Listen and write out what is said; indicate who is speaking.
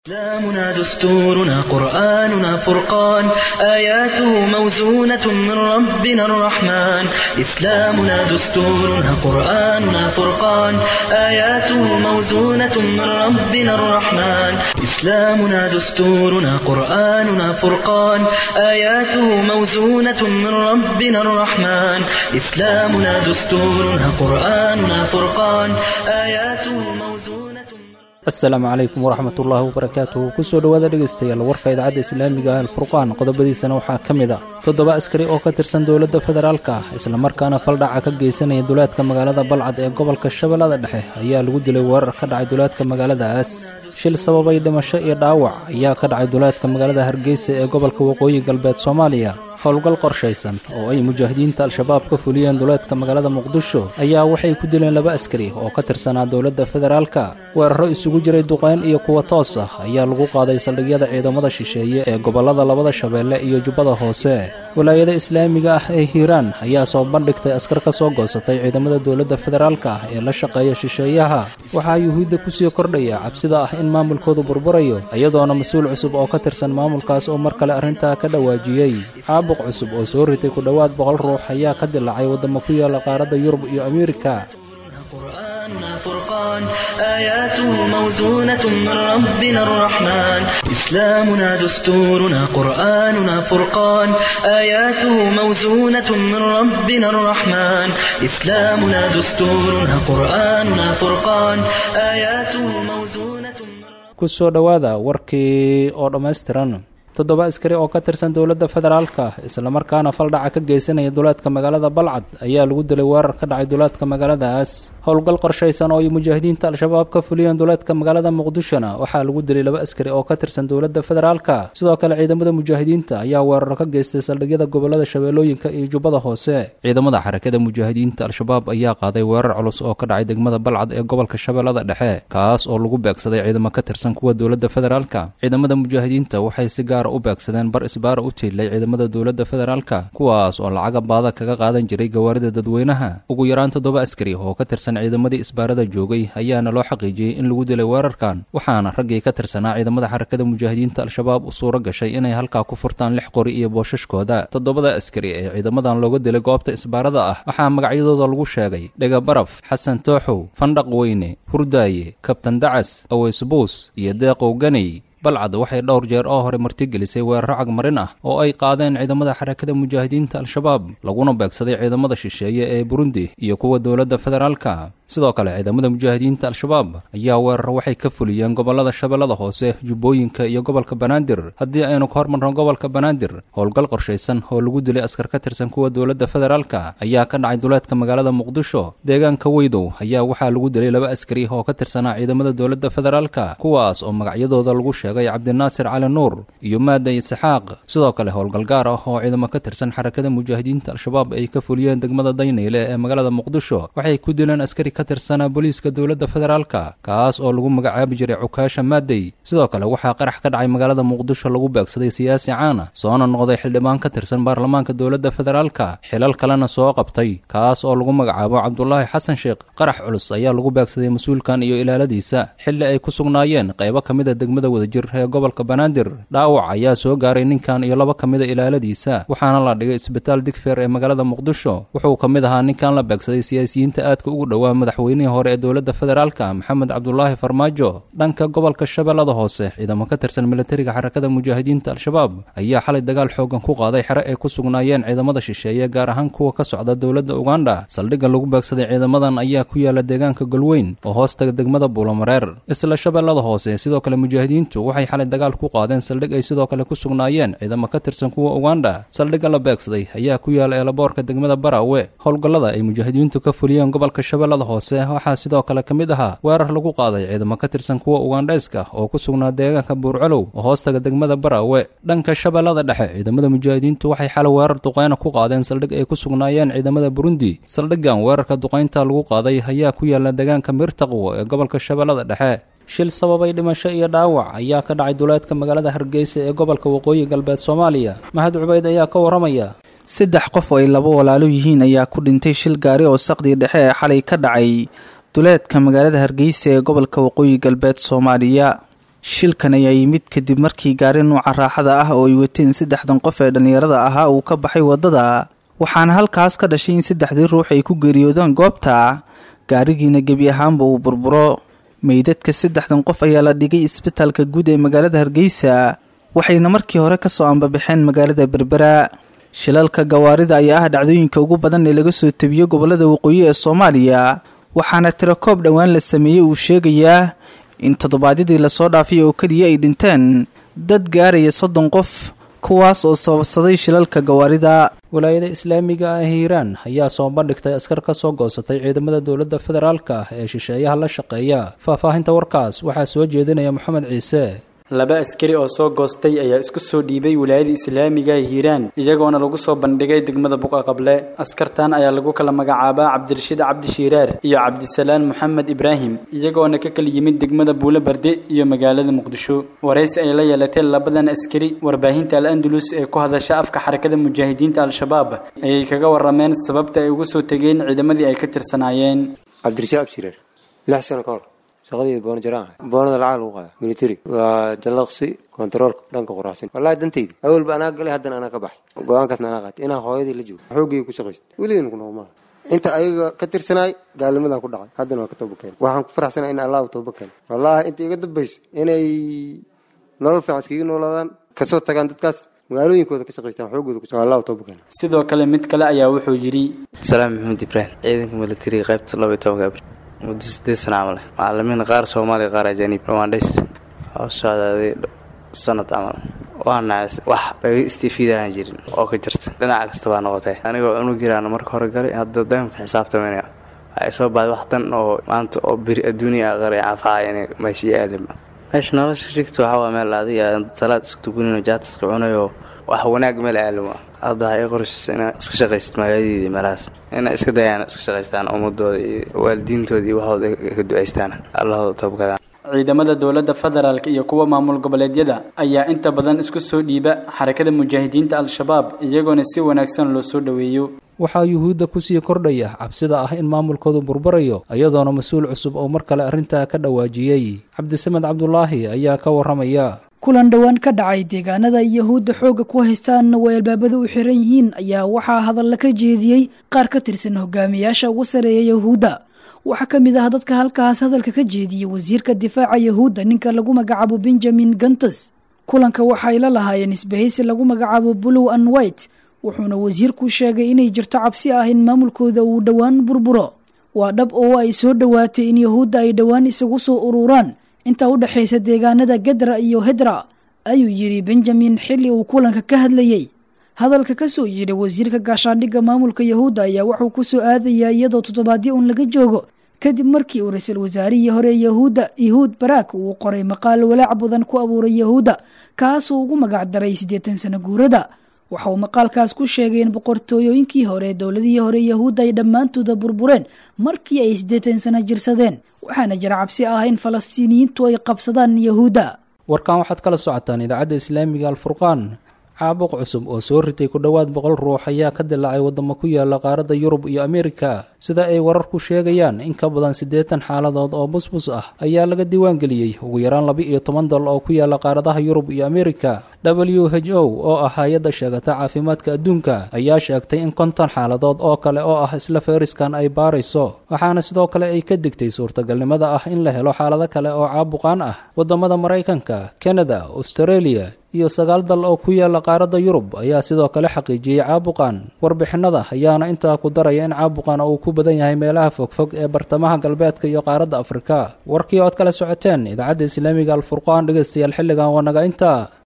Speaker 1: إسلامنا دستورنا قرآننا فرقان آياته موزونة من ربنا الرحمن إسلامنا دستورنا قرآننا فرقان آياته موزونة من ربنا الرحمن إسلامنا دستورنا قرآننا فرقان آياته موزونة من ربنا الرحمن إسلامنا دستورنا قرآننا فرقان آياته موزونة من
Speaker 2: asalaamu calaykum waraxmat ullaahi wabarakaatuhu kusoo dhowaada dhegaystayaal warka idaacadda islaamiga ah alfurqaan qodobadiisana waxaa ka mid a toddoba askari oo ka tirsan dowladda federaalka ah islamarkaana faldhaca ka geysanaya duleedka magaalada balcad ee gobolka shabeellada dhexe ayaa lagu dilay weerar ka dhacay duleedka magaaladaas shil sababay dhimasho iyo dhaawac ayaa ka dhacay duleedka magaalada hargeysa ee gobolka waqooyi galbeed soomaaliya howlgal qorshaysan oo ay mujaahidiinta al-shabaab ka fuliyeen duleedka magaalada muqdisho ayaa waxay ku dileen laba askari oo ka tirsanaa dowladda federaalka weeraro isugu jiray duqayn iyo kuwa toos ah ayaa lagu qaaday saldhigyada ciidamada shisheeye ee gobollada labada shabeelle iyo jubbada hoose walaayada islaamiga ah ee hiiraan ayaa soo bandhigtay askar ka soo goosatay ciidamada dowladda federaalka ah ee la shaqeeya shisheeyaha waxaa yuhuudda kusii kordhaya cabsida ah in maamulkoodu burburayo iyadoona mas-uul cusub oo ka tirsan maamulkaas oo mar kale arrintaa ka dhawaajiyey caabuq cusub oo soo ritay ku dhowaad boqol ruux ayaa ka dilaacay waddamo ku yaala qaaradda yurub iyo ameerika
Speaker 1: قرآننا فرقان آياته موزونة من ربنا الرحمن إسلامنا دستورنا قرآننا فرقان آياته موزونة من ربنا الرحمن إسلامنا دستورنا قرآننا فرقان آياته موزونة من
Speaker 2: kusoo dhowaada warkii oo dhammaystiran toddoba askari oo ka tirsan dowladda federaalka islamarkaana faldhaca ka geysanaya duleedka magaalada balcad ayaa lagu dilay weerar ka dhacay duleedka magaaladaas howlgal qorshaysan oo ay mujaahidiinta al-shabaab ka fuliyeen duleedka magaalada muqdishona waxaa lagu dilay laba askari oo ka tirsan dowladda federaalka sidoo kale ciidamada mujaahidiinta ayaa weeraro ka geystay saldhigyada gobolada shabeellooyinka iyo jubbada hoose ciidamada xarakada mujaahidiinta al-shabaab ayaa qaaday weerar culus oo ka dhacay degmada balcad ee gobolka shabeellada dhexe kaas oo lagu beegsaday ciidamo ka tirsan kuwa dowladda federaalka ciidamada mujaahidiinta waxay si gaar u beegsadeen bar isbaara u tiilay ciidamada dowladda federaalka kuwaas oo lacaga baada kaga qaadan jiray gawaarida dadweynaha ugu yaraan toddoba askari oo ka tirsan ciidamadii isbaarada joogay ayaana loo xaqiijiyey in lagu dilay weerarkan waxaana raggii ka tirsanaa ciidamada xarakada mujaahidiinta al-shabaab u suuro gashay inay halkaa ku furtaan lix qori iyo boosashkooda toddobada askari ee ciidamadan looga dilay goobta isbaarada ah waxaa magacyadooda lagu sheegay dhega baraf xasan tooxow fandhaq weyne hurdaaye kabtan dacas aweysbuus iyo deeqow ganey balcad waxay dhowr jeer oo hore martigelisay weeraro cagmarin ah oo ay qaadeen ciidamada xarakada mujaahidiinta al-shabaab laguna beegsaday ciidamada shisheeye ee burundi iyo kuwa dowladda federaalka sidoo kale ciidamada mujaahidiinta al-shabaab ayaa weeraro waxay ka fuliyeen gobolada shabeellada hoose jubbooyinka iyo gobolka banaadir haddii aynu ka hormarno gobolka banaadir howlgal qorshaysan oo lagu dilay askar ka tirsan kuwa dowladda federaalka ayaa ka dhacay duleedka magaalada muqdisho deegaanka weydow ayaa waxaa lagu dilay laba askari oo ka tirsanaa ciidamada dowladda federaalka kuwaas oo magacyadooda lagu sheegay cabdinaasir cali nuur iyo maaday isxaaq sidoo kale howlgal gaar ah oo ciidamo ka tirsan xarakada mujaahidiinta al-shabaab ay ka fuliyeen degmada daynayle ee magaalada muqdisho waxay ku dileen askari ka tirsanaa booliiska dowladda federaalka kaas oo lagu magacaabi jiray cukaasha maadey sidoo kale waxaa qarax ka dhacay magaalada muqdisho lagu beegsaday siyaasi caana soona noqday xildhibaan ka tirsan baarlamaanka dowladda federaalka xilal kalena soo qabtay kaas oo lagu magacaabo cabdulaahi xasan sheekh qarax culus ayaa lagu beegsaday mas-uulkan iyo ilaaladiisa xilli ay ku sugnaayeen qaybo ka mid a degmada wadajir ee gobolka banaadir dhaawac ayaa soo gaaray ninkan iyo laba ka mida ilaaladiisa waxaana la dhigay isbitaal digfeer ee magaalada muqdisho wuxuu ka mid ahaa ninkan la beegsaday siyaasiyiinta aadka ugu dhowaa madaxweynihii hore ee dowladda federaalka maxamed cabdulaahi farmaajo dhanka gobolka shabeellada hoose ciidamo ka tirsan militariga xarakada mujaahidiinta al-shabaab ayaa xalay dagaal xoogan ku qaaday xere ay ku sugnaayeen ciidamada shisheeye gaar ahaan kuwa ka socda dowladda uganda saldhigga lagu beegsaday ciidamadan ayaa ku yaala deegaanka golweyn oo hoostaga degmada buulamareer isla shabeellada hoose sidoo kale mujaahidiintu waxay xalay dagaal ku qaadeen saldhig ay sidoo kale ku sugnaayeen ciidamo ka tirsan kuwa uganda saldhigga la beegsaday ayaa ku yaala eelaboorka degmada baraawe howlgallada ay mujaahidiintu ka fuliyeen gobolka shabeellada hoose waxaa sidoo kale ka mid ahaa weerar lagu qaaday ciidamo ka tirsan kuwa ugandhayska oo ku sugnaa deegaanka buurcalow oo hoostaga degmada baraawe dhanka shabeellada dhexe ciidamada mujaahidiintu waxay xalay weerar duqayna ku qaadeen saldhig ay ku sugnaayeen ciidamada burundi saldhiggan weerarka duqaynta lagu qaaday ayaa ku yaala deegaanka mirtaqwo ee gobolka shabeellada dhexe shil sababay dhimasho iyo dhaawac ayaa ka dhacay duleedka magaalada hargeysa ee gobolka waqooyi galbeed soomaaliya mahad cubeyd ayaa ka waramaya
Speaker 3: saddex qof oo ay laba walaalo yihiin ayaa ku dhintay shil gaari oo saqdii dhexe ee xalay ka dhacay duleedka magaalada hargeysa ee gobolka waqooyi galbeed soomaaliya shilkan ayaa yimid kadib markii gaari nuuca raaxada ah oo ay wateen saddexdan qof ee dhallinyarada ahaa uu ka baxay waddada waxaana halkaas ka dhashay in saddexdii ruux ay ku geeriyoodaan goobta gaarigiina gebi ahaanba uu burburo meydadka saddexdan qof ayaa la dhigay isbitaalka guud ee magaalada hargeysa waxayna markii hore kasoo ambabaxeen magaalada berbera shilalka gawaarida ayaa ah dhacdooyinka ugu badan ee laga soo tebiyo gobolada waqooyi ee soomaaliya waxaana tirakoob dhowaan la sameeyey uu sheegayaa in toddobaadyadii lasoo dhaafay oo keliya ay dhinteen dad gaaraya soddon qof kuwaas oo sababsaday shilalka gawaarida
Speaker 2: walaayada islaamiga ah hiiraan ayaa soo bandhigtay askar ka soo goosatay ciidamada dowladda federaalka ee shisheeyaha la shaqeeya faahfaahinta warkaas waxaa soo jeedinaya moxamed ciise
Speaker 4: laba askari oo soo goostay ayaa isku soo dhiibay wilaayada islaamiga hiiraan iyagoona lagu soo bandhigay degmada buqa qable askartan ayaa lagu kala magacaabaa cabdirashiid cabdi shiiraar iyo cabdisalaan moxamed ibraahim iyagoona ka kala yimid degmada buulo barde iyo magaalada muqdisho waraysi ay la yeelateen labadan askari warbaahinta al andalus ee ku hadasha afka xarakada mujaahidiinta al-shabaab ayay kaga warameen sababta ay ugu soo tegeen ciidamadii ay ka tirsanaayeen
Speaker 5: cabdirashiid cabdi shiiraar lix sano ka hor shaqadeeda boona jaraan ahay boonada lacag lagu qaada military waa jallaqsi kontaroolka dhanka quraacsan wallahi dantayda awalba anaa galay haddana anaa ka baxay go-aankaasna anaa qaatay inaan hooyadii la joogo xoogayga ku shaqaysto weligeena ku noqo maaha inta ayaga ka tirsanaay gaalnimadaan ku dhacay haddana waa ka tooba keenay waxaan ku faraxsanaa in allahu tooba keenay wallahi inta iga dambayso inay nolol fiican iskaga noolaadaan kasoo tagaan dadkaas magaalooyinkooda ka shaqaystaan xoogooda ku allahu tooba keenay
Speaker 4: sidoo kale mid kale ayaa wuxuu yidhi
Speaker 6: salaam maxamed ibraahim ciidanka militariga qaybta laba iyo tobanka abril muddo sideed sana camal macalimiin qaar soomaaliya qaar ajaanib rwandhays oo socdaaday sanad camal waa nacas wax laga istiifiidaan jirin oo ka jirta dhinac kasta baa noqotay anigoo cunug jiraan marka hore galay hadda daymka xisaabtamanaya waxay soo baxday wax dan oo maanta oo beri adduuniya aqari cafaaya inay meesha aalima meesha nolosha shigta waxaa waa meel adiga salaad isku tukanino jaatiska cunayo wax wanaag meel aalimo hadda waxay qorshaysa inaa iska shaqaysat magaaladiida meelahaas inay iska dayaan iska shaqaystaan ummadooda iyo waalidiintooda iyo waxooda ka ducaystaan allahooda toobkadaan
Speaker 4: ciidamada dowladda federaalk iyo kuwa maamul goboleedyada ayaa inta badan isku soo dhiiba xarakada mujaahidiinta al-shabaab iyagoona si wanaagsan loo soo dhoweeyo
Speaker 2: waxaa yuhuudda kusii kordhaya cabsida ah in maamulkoodu burburayo iyadoona mas-uul cusub oo mar kale arrintaa ka dhawaajiyey cabdisamed cabdulaahi ayaa ka warramaya
Speaker 7: kulan dhowaan ka dhacay deegaanada yahuudda xoogga ku haystaanna way albaabada u xiran yihiin ayaa waxaa hadalla ka jeediyey qaar ka tirsan hogaamiyaasha ugu sareeya yahuudda waxaa ka mid ah dadka halkaas hadalka ka jeediyey wasiirka difaaca yahuudda ninka lagu magacaabo benjamin gantes kulanka waxay la lahaayeen isbahaysi lagu magacaabo blue and white wuxuuna wasiirku sheegay inay jirto cabsi ah in maamulkooda uu dhowaan burburo waa dhab oo ay soo dhowaatay in yahuudda ay dhowaan isagu soo ururaan inta u dhexaysa deegaanada gedra iyo hedra ayuu yidhi benjamin xilli uu kulanka ka hadlayey hadalka ka soo yidhi wasiirka gaashaandhigga maamulka yahuudda ayaa wuxuu ku soo aadayaa iyadoo toddobaadyo un laga joogo kadib markii uu ra-iisul wasaarihii hore yahuudda yahuud baraak uu qoray maqaal walaac badan ku abuuray yahuudda kaasoo ugu magac daray siddeetan sano guurada waxa uu maqaalkaas ku sheegay in boqortooyooyinkii hore dowladihii hore yahuudda ay dhammaantooda burbureen markii ay siddeetan sano jirsadeen waxaana jira cabsi ah in falastiiniyiintu ay qabsadaan yahuudda
Speaker 2: warkan waxaad kala socotaan idaacadda islaamiga alfurqaan caabuq cusub oo soo ritay ku dhowaad boqol ruux ayaa ka dilaacay waddamo ku yaala qaaradda yurub iyo ameerika sida ay wararku sheegayaan in ka badan siddeetan xaaladood oo busbus ah ayaa laga diiwaangeliyey ugu yaraan laba iyo toban dal oo ku yaala qaaradaha yurub iyo ameerika w h o oo ah hay-adda sheegata caafimaadka adduunka ayaa sheegtay in konton xaaladood oo kale oo ah isla feriskan ay baarayso waxaana sidoo kale ay ka digtay suurtagalnimada ah in la helo xaalado kale oo caabuqaan ah waddamada maraykanka kanada australia iyo sagaal dal oo ku yaala qaaradda yurub ayaa sidoo kale xaqiijiyey caabuqan warbixinada ayaana intaa ku daraya in caabuqan uu ku badan yahay meelaha fogfog ee bartamaha galbeedka iyo qaaradda afrika warkii ood kala socoteen idaacadda islaamiga alfurqaan dhegeystayaal xilligan waa naga intaa